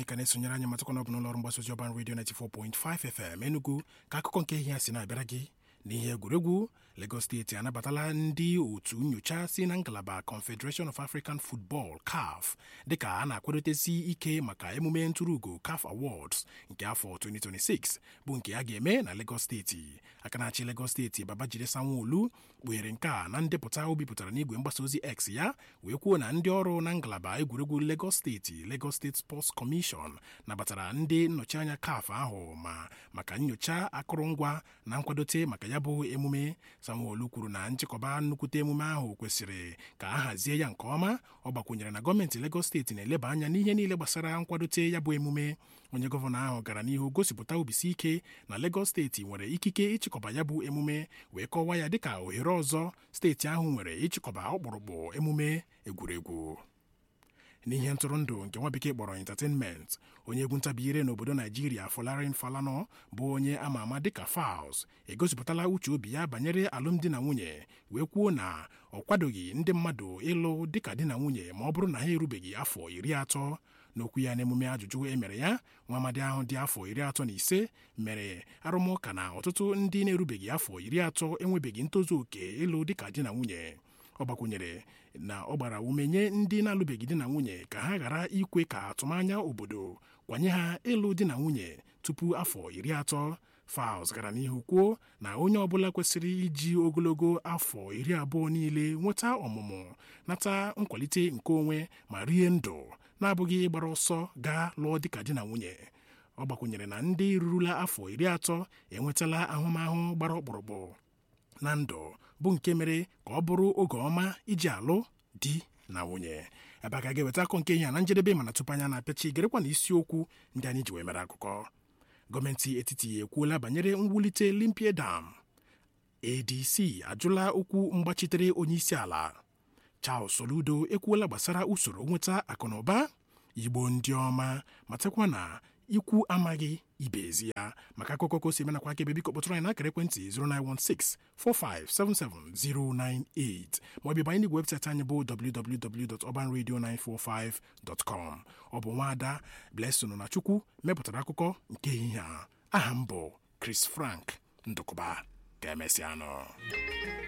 ka na-esonyere anyị matakwa na ọ bụ n'ụlọọrụ mgbasa ozi ọban redio 94.5 FM Enugu ka akụkọ nke ihe a si na-abịara gị n'ihe egwuregwu Lagos steeti anabatala ndị otu nyocha si na ngalaba Confederation of African Football CAF dịka a na-akwadotesi ike maka emume ntụrụugo CAF Awards nke afọ 2026 bụ nke a ga-eme na Lagos steeti aka na-achị Lagos steeti Babajide Sanwo-Olu kpughere nke a na ndepụta o bipụtara n'igwe mgbasa ozi X ya wee kwuo na ndị ọrụ na ngalaba egwuregwu Lagos steeti Lagos State Sports Commission nabatara ndị nnọchianya CAF ahụ ma maka nyocha akụrụngwa na nkwadote maka ya bụ emume Sanwo-Olu kwuru na nchịkọba nnukwute emume ahụ kwesịrị ka a hazie ya nke ọma ọ gbakwunyere na gọọmenti Lagos steeti na-eleba anya n'ihe niile gbasara nkwadote ya bụ emume onye gọvanọ ahụ gara n'ihu gosipụta obisi ike na Lagos steeti nwere ikike ịchịkọba ya bụ emume wee kọwaa ya dịka ohere ọzọ steeti ahụ nwere ịchịkọba ọkpụrụkpụ emume egwuregwu n'ihe ntụrụndụ nke nwa bekee kpọrọ entertainment onye egwu ntabiire n'obodo naijiria Folarin Falana bụ onye ama ama dịka Falz egosipụtala uche obi ya banyere alụmdi na nwunye wee kwuo na ọ kwadoghị ndị mmadụ ịlụ dịka di na nwunye ma ọ bụrụ na ha erubeghị afọ iri atọ n'okwu ya n'emume ajụjụ e mere ya nwa amadi ahụ dị afọ iri atọ na ise mere arụmụka na ọtụtụ ndị na-erubeghị afọ iri atọ enwebeghị ntozu oke ịlụ dịka di na nwunye ọ gbakwunyere na ọ gbara ume nye ndị na-alụbeghị di na nwunye ka ha ghara ikwe ka atụmanya obodo kwanye ha ịlụ di na nwunye tupu afọ iri atọ Falz gara n'ihu kwuo na onye ọbụla kwesịrị iji ogologo afọ iri abụọ niile nweta ọmụmụ nata nkwalite nke onwe ma rie ndụ na-abụghị ịgbara ọsọ gaa lụọ dịka di na nwunye ọ gbakwunyere na ndị rurula afọ iri atọ enwetala ahụmahụ gbara ọkpụrụkpụ na ndụ bụ nke mere ka ọ bụrụ oge ọma iji alụ di na nwunye ebe a ka ga-eweta akọ nke ihe a na njedebe mana tupu anya na-apịachi gerekwa na isiokwu ndị anyị ji wee mere akụkọ gọọmenti etiti ekwuola banyere mwulite Limpia Dam ADC ajụla okwu mgbachitere onye isi ala Charles Soludo ekwuola gbasara usoro nweta akụnụba Igbo ndị ọma matakwa na ikwu amaghị ibe ezi ya maka akụkọ ka o si menakwa aka ebe biko kpọtụrụ anyị n'akara ekwentị 09164577098 maọbụ banye n'igwe webụsaịtị anyị bụ www.urbanradio945.com ọ bụ nwaada Blessing na Chukwu mepụtara akụkọ nke ehihie a aha m bụ Chris Frank Ndụkụba ka emesịanụ